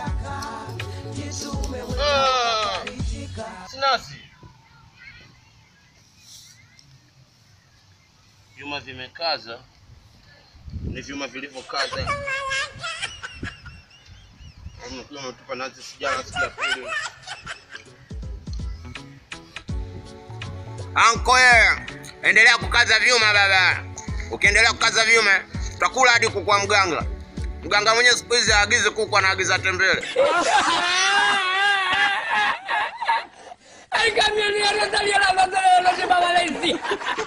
Ah, Sinasi, vyuma vimekaza, ni vyuma vilivyokaza hivi. Unakuwa umetupa nazi sijala siku ya pili. Anko yeye, endelea kukaza vyuma baba. Ukiendelea kukaza vyuma, tutakula hadi kukwa mganga. Mganga mwenyewe siku hizi aagize kuku, anaagiza tembele. Ay, camión, ya no salió la bandera de los de Valencia.